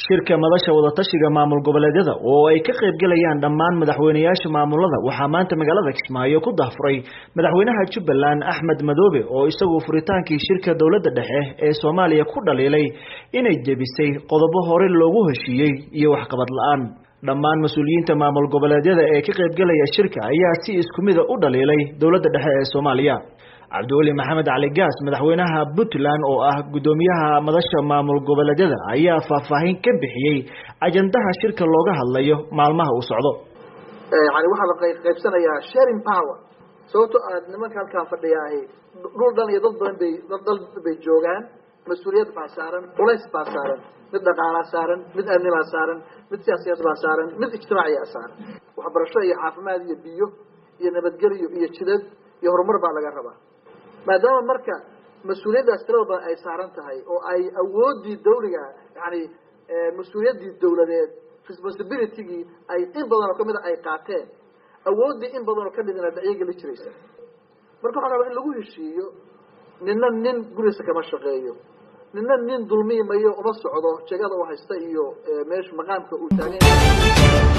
shirka madasha wadatashiga maamul goboleedyada oo ay ka qayb galayaan dhammaan madaxweyneyaasha maamulada waxaa maanta magaalada kismaayo ku dahfuray madaxweynaha jubbaland axmed madoobe oo isagu furitaankii shirka dowladda dhexe ee soomaaliya ku dhaliilay inay jebisay qodobo hore loogu heshiiyey iyo waxqabad la-aan dhammaan mas-uuliyiinta maamul goboleedyada ee ka qaybgalaya shirka ayaa si isku mida u dhaliilay dowladda dhexe ee soomaaliya cabdiweli maxamed cali gaas madaxweynaha puntland oo ah guddoomiyaha madasha maamul goboleedyada ayaa faahfaahin ka bixiyey ajandaha shirka looga hadlayo maalmaha uu socdo yani waxaa la qaybsanayaa sharing power sababto aad nimanka halkaan fadhiyaahi dhul dhan iyo dad badan bay dal bay joogaan mas-uuliyad baa saaran culays baa saaran mid dhaqaalaa saaran mid amni baa saaran mid siyaasiyad baa saaran mid ijtimaaciyaa saaran waxbarasho iyo caafimaad iyo biyo iyo nabadgelyo iyo jidad iyo horumar baa laga rabaa maadaama marka mas-uuliyaddaas tirada badan ay saaran tahay oo ay awoodii dawliga yani mas-uuliyaddii dawladeed responsibilitygii ay in badan oo kamida ay qaateen awooddii in badan oo kamidna dhacyo la jiraysa marka waxaa rabaa in lagu heshiiyo nina nin gurigiisa kama shaqeeyo nina nin dulmiimayo uma socdo jegada u haysta iyo meesha maqaamka uu taagan